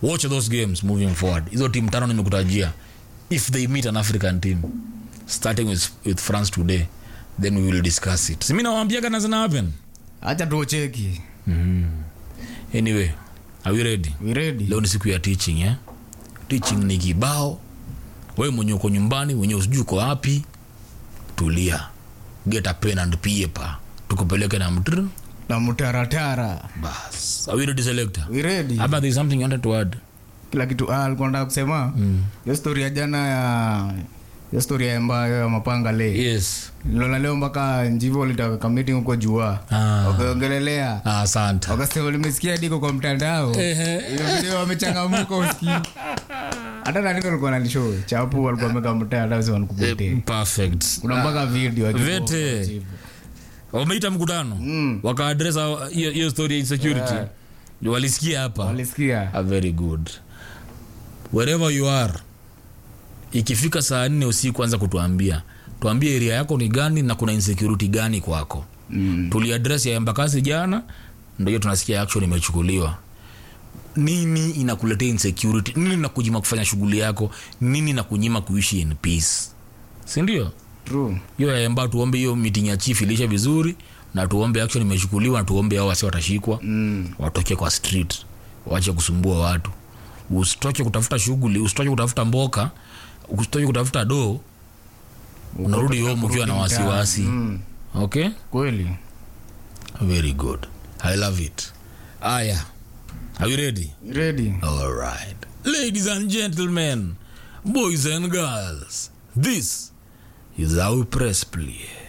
watch those games moving forward hizo timu tano nimekutajia if they meet an african team starting with, with france today then we will discuss it simi nawambiaga na zina happen hacha tuocheki anyway are we ready we ready leo ni siku ya teaching eh? teaching ni kibao we mwenye uko nyumbani mwenye usijui uko wapi tulia get a pen and paper tukupeleke na mtr na mtaratara bas are we ready selector we ready ama there is something you wanted to add kila kitu ah, alikuwa nataka kusema hiyo story ya jana ya hiyo story ya ambayo ya mapanga le yes lona leo mpaka njivo walitaka meeting huko jua Ah. wakaongelelea Ah, asante wakasema limesikia diko kwa mtandao Hiyo video wamechangamuka uski hata naniko alikuwa nanisho chapu walikuwa wameka mtandao si wanikupotee perfect kuna mpaka video ya kiboko Vete. chifu. wameita mkutano wakaadresa hiyo hiyo story ya insecurity walisikia hapa walisikia ah, very good wherever you are ikifika saa nne usiku anza kutuambia tuambie area yako ni gani na kuna insecurity gani kwako Mm. tuliadres ya embakasi jana ndo hiyo tunasikia action imechukuliwa nini inakuletea insecurity nini nakujima kufanya shughuli yako nini nakunyima kuishi in peace sindio True. hiyo ya emba tuombe hiyo meeting ya chief ilishe vizuri na tuombe action imechukuliwa na tuombe hao wasi watashikwa Mm. watoke kwa street wache kusumbua watu usitoke kutafuta shughuli usitoke kutafuta mboka usitoke kutafuta doo unarudi home ukiwa na kurudi wasiwasi Mm. okay kweli very good i love it aya are you ready ready all right ladies and gentlemen boys and girls this is our press play